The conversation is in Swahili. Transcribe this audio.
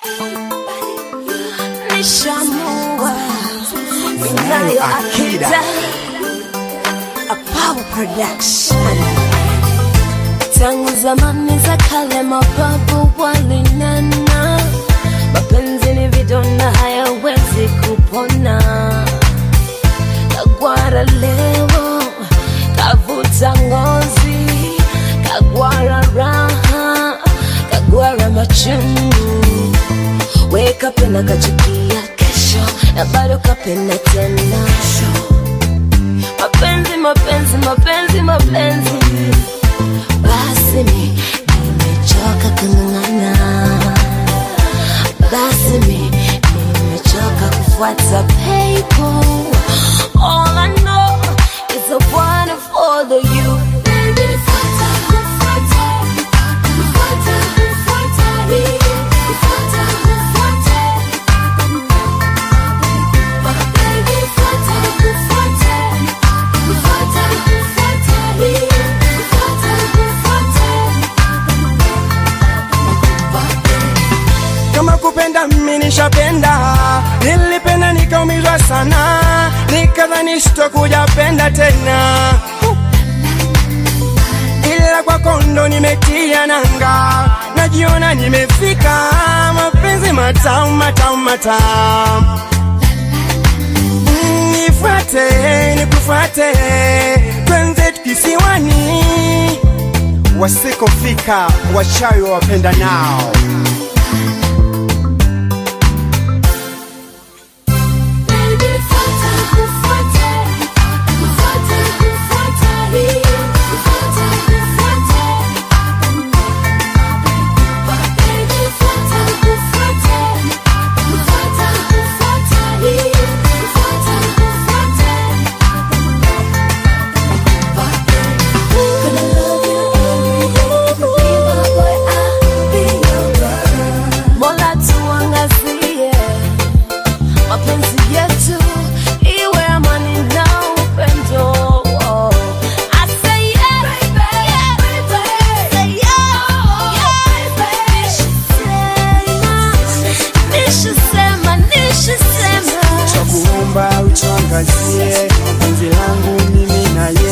nishamua ninayo akida a power production tangu zamani za kale mababu walinena mapenzi ni vidonda hayawezi kupona kagwara leo kavuta ngozi kagwara raha kagwara machungu we kapenda kachukia kesho na bado kapenda tena mapenzi mapenzi mapenzi mapenzi basi mi nimechoka kung'ang'ana basi mi nimechoka kufuata people all I know is I wanna follow you Baby, fuata, fuata, fuata, fuata me. Fuata, fuata, baby, fuata, fuata, fuata, fuata me. Fuata, fuata, kama kupenda mimi nishapenda, nilipenda nikaumizwa sana, nikadhani sitokuja penda tena, ila kwa kondo nimetia nanga, najiona nimefika, mapenzi matamu matamu matamu. Mm, Nifuate nikufuate, twenze kisiwani, wasikofika wachawi wapenda nao. baby, fuata, fuata, fuata, fuata me. Fuata, fuata, baby, fuata, fuata, fuata, fuata me. Fuata, fuata, gonna love you every day. Be my boy, I'll be your girl. Mola tuangazie mapenzi yetu iwe amani na upendo. I say yeah, yeah, say yeah, nishasema, nishasema, cha kuomba utuangazie penzi langu mimi na ye